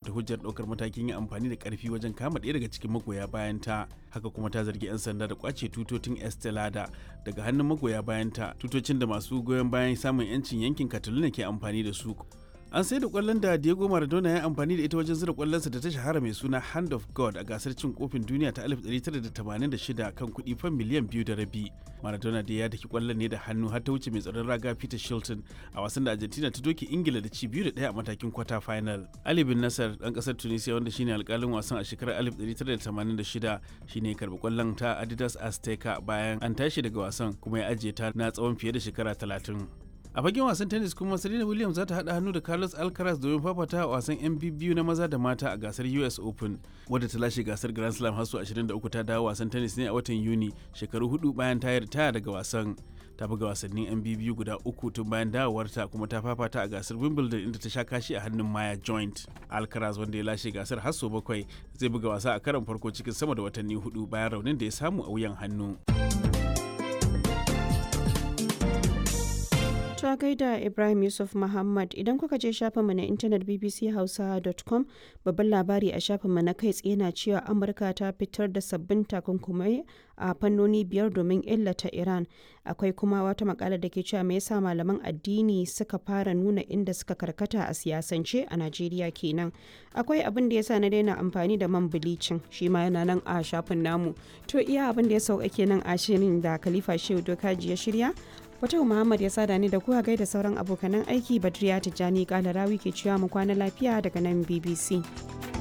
da hujjar ɗaukar matakin yin amfani da ƙarfi wajen kama ɗaya daga cikin magoya bayanta haka kuma ta zargi 'yan sanda da kwace tutotin estelada daga hannun magoya bayanta tutocin da masu goyon bayan samun 'yancin yankin catalonia ke amfani da su an sai da kwallon da Diego Maradona ya amfani da ita wajen zira kwallonsa da ta shahara mai suna Hand of God a gasar cin kofin duniya ta 1986 kan kuɗi fan miliyan biyu da rabi. Maradona da ya daki kwallon ne da hannu har ta wuce mai tsaron raga Peter Shilton a wasan da Argentina ta doke Ingila da ci biyu da ɗaya a matakin kwata final. Ali bin Nasser ɗan ƙasar Tunisia wanda shine alƙalin wasan a shekarar 1986 shine karɓi kwallon ta Adidas Azteca bayan an tashi daga wasan kuma ya ajiye ta na tsawon fiye da shekara 30. a fagen wasan tennis kuma serena williams za ta haɗa hannu da carlos alcaraz domin fafata a wasan yan biyu na maza da mata a gasar us open wadda ta lashe gasar grand slam har 23 ta dawo wasan tennis ne a watan yuni shekaru hudu bayan ta ritaya daga wasan ta buga wasannin yan biyu guda uku tun bayan dawowarta kuma ta fafata a gasar wimbledon inda ta sha kashi a hannun maya joint alcaraz wanda ya lashe gasar har sau bakwai zai buga wasa a karon farko cikin sama da watanni hudu bayan raunin da ya samu a wuyan hannu. ta gaida Ibrahim Yusuf Muhammad idan kuka je shafinmu na intanet bbchausa.com babban labari a shafinmu na kai tsaye na cewa Amurka ta fitar da sabbin takunkumai a fannoni biyar domin illata Iran. Akwai kuma wata makala da ke cewa me yasa malaman addini suka fara nuna inda suka karkata a siyasance a Najeriya kenan. Akwai abin da yasa na daina amfani da man bilicin shi ma yana nan a shafin namu. To iya abin da ya sauka kenan a shirin da Khalifa Shehu Dokaji ya shirya Fatau Muhammad ya sada ni da kuwa gaida sauran abokanan aiki Badriya Tijjani Kalarawi ke cewa mu kwana lafiya daga nan BBC.